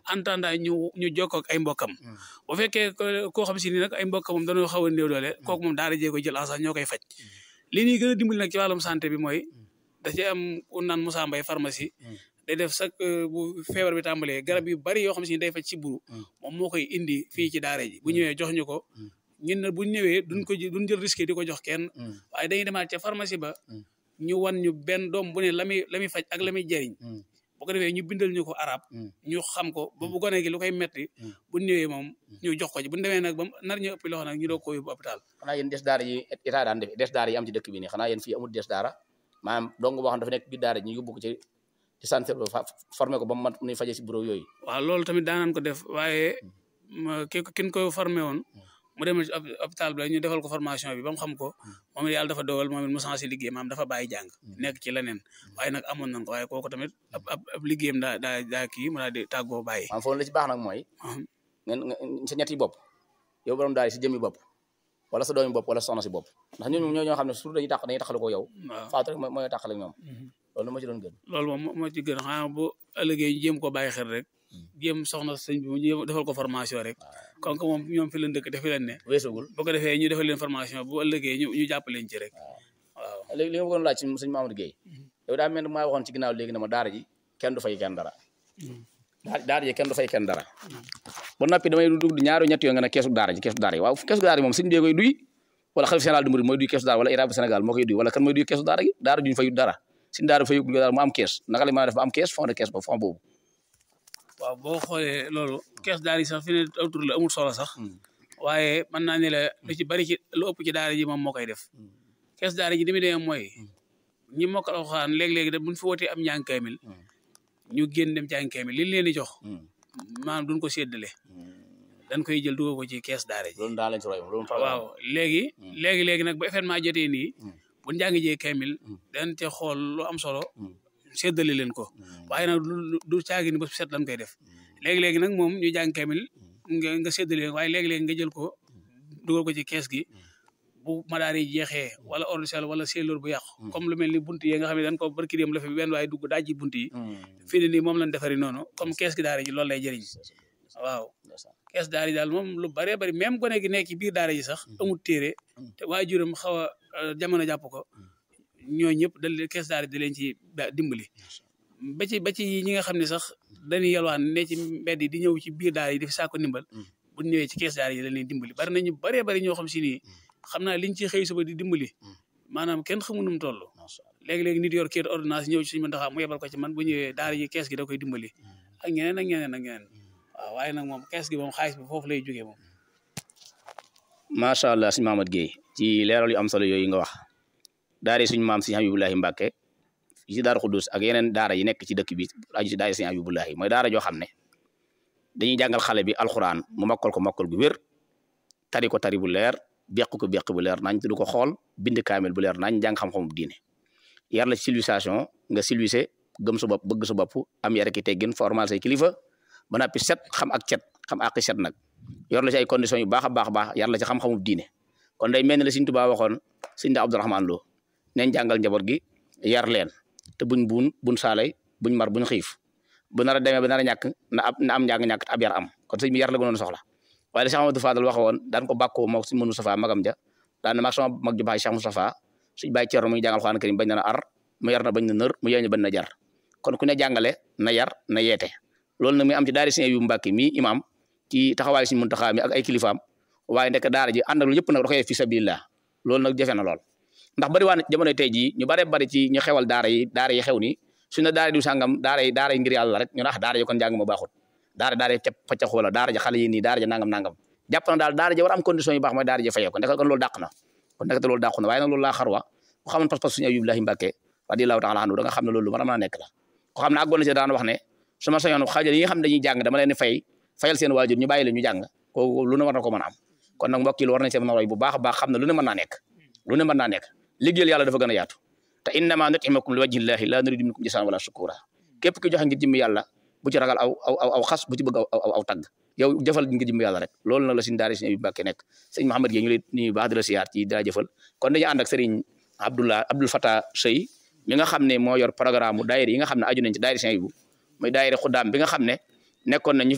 entendant ñu ñu jokkoo ak ay mbokkam bu fekkee koo xam si ni nag ay mbokkam moom dañoo xaw a néew doole kooku moom daara jee koy jël en charge ñoo koy faj li ñuy gën a dimbali nag ci wàllum santé bi mooy da ci am ku naan Moussa Mbaye pharmacie day def sax bu feebar bi tàmbalee garab yu bari yoo xam si ni day faj ci buru moom moo koy indi fii ci daara ji bu ñëwee jox ñu ko ñun nag bu ñu ñëwee duñ ko duñ jël risque di ko jox kenn waaye dañuy demaat ca pharmacie ba ñu wan ñu benn doom bu ne la muy la muy faj ak la muy jëriñ bu ko defee ñu bindal ñu ko arab ñu xam ko ba bu gone gi lu koy metti bu ñëwee moom ñu jox ko ci bu ñu demee nag ba nar ñu ëppi loxo nag ñu doog ko yóbbu hôpital xanaa yéen des daara yi état daan def des daara yi am ci dëkk bi nii xanaa yéen fii amul des daara maanaam dong boo xam dafa nekk biir daara ñu yóbbu ko ci ci santé formé ko ba mu mat nuy faje si bureau yooyu waaw loolu tamit daanaan ko def waaye ki kin ko formé woon mu dem ci hôpital bi ñu defal ko formation bi ba mu xam ko moom it yàlla dafa dogal moom it mu changé liggéey maam dafa bàyyi jàng nekk ci leneen waaye nag amoon nañ ko waaye kooku tamit ab ab liggéeyam daa daa daa kii mu daal di tàggoo bàyyi maanaam foofu la ci baax nag mooy ngeen sa ñetti bopp yow borom daal si jëmmi bopp wala sa doomi bopp wala soxna si bopp ndax ñun ñoo ñoo xam ne surtout dañuy tàq dañuy tàqale ko yow faatu rek mooy tàqale ak ñoom loolu moo ci doon gën loolu moom moo ci gën xanaa bu ëllëgee ñu jéem ko bàyyi xel rek jéem soxna sëñ bi ñu defal ko formation rek kon que moom ñoom fi leen dëkk defi leen ne weesugul bu ko defee ñu defal leen formation bu ëllëgee ñu ñu jàpp leen ci rek waaw léegi li nga bëggoon laaj ci sëñ Mamadou Guèye yow daa mel ne maa waxoon ci ginnaaw léegi ne ma daara ji kenn du fay kenn dara daara ji kenn du fay kenn dara ba noppi damay dugg ñaari ñett yoo nga ne keesu daara ji keesu daara yi waaw keesu daara yi moom sëñ bee koy duy wala xalif général du murid mooy duy keesu daara wala irab Sénégal moo koy duy wala kan mooy duy keesu daara gi daara juñ fayut dara suñ daara fayut daara mu am kees naka la mën a def ba am kees fond de kees ba fond boobu waaw boo xoolee loolu kees daara yi sax fi ne autour la amul solo sax waaye mën naa ne la lu ci bari ci lu ëpp ci daara ji moom moo koy def kees daara ji li muy demee mooy ñi mokkal alxuraan léeg-léegi da buñ fi wootee am njàng kaamil ñu génn dem jàng kaamil li leen di jox maanaam duñ ko séddale dañ koy jël dugal ko ci kees daara ji loolu daal lañ ci roy loolu waaw léegi léegi léegi nag ba événement jotee nii bu njàng jee kaamil dañ ca xool lu am solo séddale leen ko waaye nag du caagi ni ba set lañ koy def léegi-léegi nag moom ñu jàng kaamil nga nga séddale leen waaye léegi-léegi nga jël ko dugal ko ci kees gi bu madaar yi jeexee wala ordre wala seeloor bu yàqu comme lu mel ni bunt yi nga xam ne dañ ko barki dem la fi benn waaye dugg dajji bunt yi fii ne nii moom lañ defari noonu comme kees gi daara ji loolu lay jëriñ waaw kees daara ji daal moom lu bëree bëri même gone gi nekk ci biir daara ji sax amul téere te waajuram xaw a jamono jàpp ko ñoo ñëpp dal kees daara di leen ci dimbali ba ci ba ci ñi nga xam ne sax dañuy yalwaan ne ci mbedd yi di ñëw ci biir daara yi di fi saako ndimbal bu ñëwee ci kees daara yi dañ leen dimbali bari nañu bëree bëri ñoo xam si nii xam naa liñ ci xëy suba di dimbali maanaam kenn xamu nu mu toll léegi-léegi nit yor kayit ordonnance ñëw ci suñu mën taxaa mu yebal ko ci man bu ñëwee daara ji kees gi da koy dimbali ak ñeneen ak ñeneen ak ñeneen waaw waaye nag moom kees gi moom xaalis bi foofu lay jógee moom macha allah sëñ Mamadou Guèye ci leeral yu am solo yooyu nga wax daara suñu maam si Habibulahi Mbàkke yi ci daara Xudus ak yeneen daara yi nekk ci dëkk bi aju ci daara si Habibulahi mooy daara joo xam ne dañuy jàngal xale bi alxuraan mu mokkal ko mokkal gu wér tari ko tari bu leer beq ko beq bu leer nañ te du ko xool bind kaamil bu leer nañ jàng xam-xamu diine yar la ci civilisation nga civilisé gëm sa bopp bëgg sa bopp am yar ki teggin formal say kilifa ba noppi set xam ak cet xam ak set nag yor la ci ay conditions yu baax a baax a baax yar la ci xam-xamu diine kon day mel ne la Sëriñ Tuubaa waxoon Sëriñ da Abdourahmane Lo neen jàngal njaboot gi yar leen te buñ buun buñ saalay buñ mar buñ xiif bu nar a demee ba nar a ñàkk na ab na am njàng ñàkk ab yar am kon sëñ bi yar la gënoon soxla waaye la Cheikh Amadou Fadal waxe woon daan ko bàkkoo moo suñ mënu Moustapha magam ja daan na mag sama mag ju baax Cheikh Moustapha suñ bàyyi Cerno muy jàngal Alxuraan karim bañ na ar mu yar na bañ na nër mu yeeñu bañ na jar kon ku ne jàngale na yar na yeete loolu nag muy am ci daara Sëriñ yu Mbàkke mi imam ci taxawaay Sëriñ Muntaxa mi ak ay kilifaam waaye nekk daara ji ànd ak lu yëpp nag da koy fi sabilillah loolu nag jafe na lool ndax bari waa jamono tey jii ñu bare bari ci ñu xewal daara yi daara yi xew ni su ne daara du sàngam daara yi daara yi ngir yàlla rek ñu ne ah daara yi kon njàng ma baaxut daara daara yi paccax wala daara ji xale yi nii daara ji nangam nangam jàpp na daal daara ji war am condition yu baax mooy daara ji fayee ko ndek kon loolu dàq na kon ndekete loolu dàqu na waaye nag loolu laa xarwa ku xamoon pas-pas suñu Ayubullahi Mbàkke radiyallahu taala anhu da nga xam ne loolu mën a mën a nekk la ko xam ne àggoon na ci daan wax ne su ma sañoon xaajal yi nga xam ne dañuy jàng dama leen fay fayal seen waajur ñu bàyyi leen ñu jàng kooku lu ne war na ko mën a am kon nag mbokk yi war nañ see mën a roy bu baax a baax xam ne lu ne mën naa nekk lu ne mën naa nekk liggéeyal yàlla dafa gën a yaatu te innama nutimukum li wajhillahi la nuridu minkum jazaan wala shukura képp ki joxe ngir jëmmi yàlla bu ci ragal aw aw aw xas bu ci bëgg aw aw tagg yow jëfal ngir jëmmi yàlla rek loolu nag la suñu daara Sëriñ Mbàkke nekk sëñ Mouhamed Gueye ñu lay nuyu baax di la siyaar ci daa jëfal kon dañu ànd ak sëriñ Abdullah Abdul Fatah Sey mi nga xam ne moo yor programme daayira yi nga xam ne aju nañ ci daayira Sëriñ bu muy daayira xuddaam bi nga xam ne nekkoon nañ